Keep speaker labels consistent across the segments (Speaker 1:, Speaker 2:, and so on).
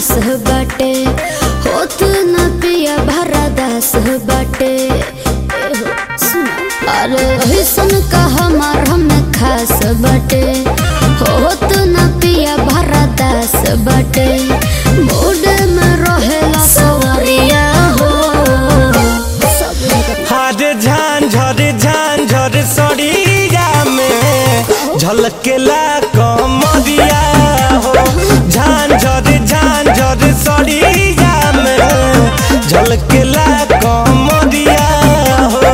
Speaker 1: खास बाटे होत न पिया भरा दास बाटे एहो, सुना। अरे ऐसन का हमार हमें खास बाटे होत न पिया भरा दास बाटे मूड में रहेला सवरिया हो सब जगह
Speaker 2: हार झांझर झांझर सड़िया में झलकेला कमरिया हो झांझर झांझर सड़िया में झलकेला कमरिया हो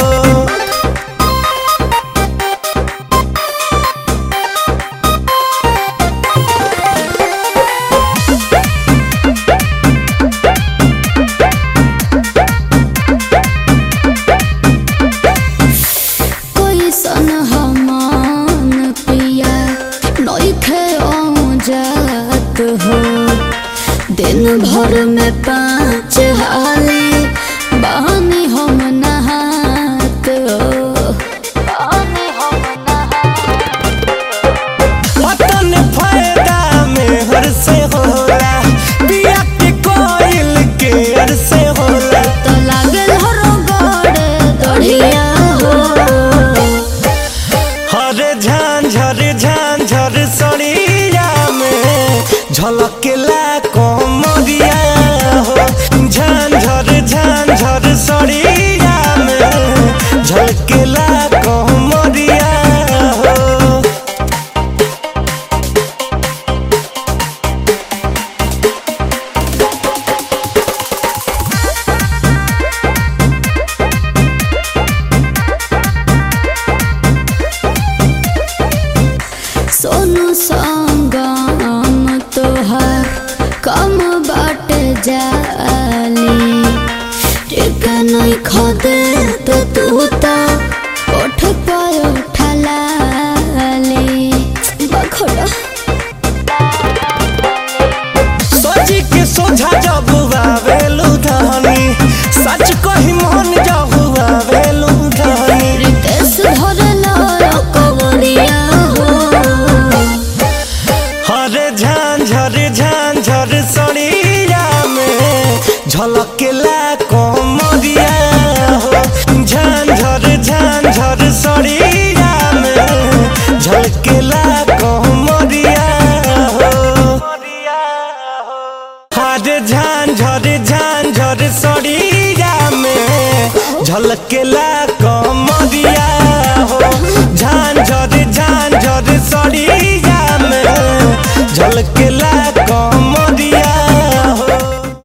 Speaker 1: कोई सन हमान पिया नइखे जात हो दिन भर में पाँच हाली बहानी हम नहात हो बहानी हम
Speaker 2: पतन फायदा में हर से होला पिया के कोयल के हर से होला
Speaker 1: तो लागल हरो गड़े दढ़िया हो
Speaker 2: हर झांझर झांझर सड़िया में झलकेला कमरिया हो झांझर झांझर सड़िया में झलकेला कमरिया हो
Speaker 1: सोनू संगम तोहर कम बाट जाली टिक नहीं खदे तो तू तो उठ पाय उठलाली बखड़ा
Speaker 2: सोची के सोझा जब आवेलू धनी सच कही मन जब आवेलू धनी
Speaker 1: रितेश धरला कवरिया हो
Speaker 2: हर झांझर झांझर सड़िया में झलकेला कमरिया हो झांझर झांझर सड़िया में झलकेला कमरिया हो हर झांझर झांझर सड़िया में झलकेला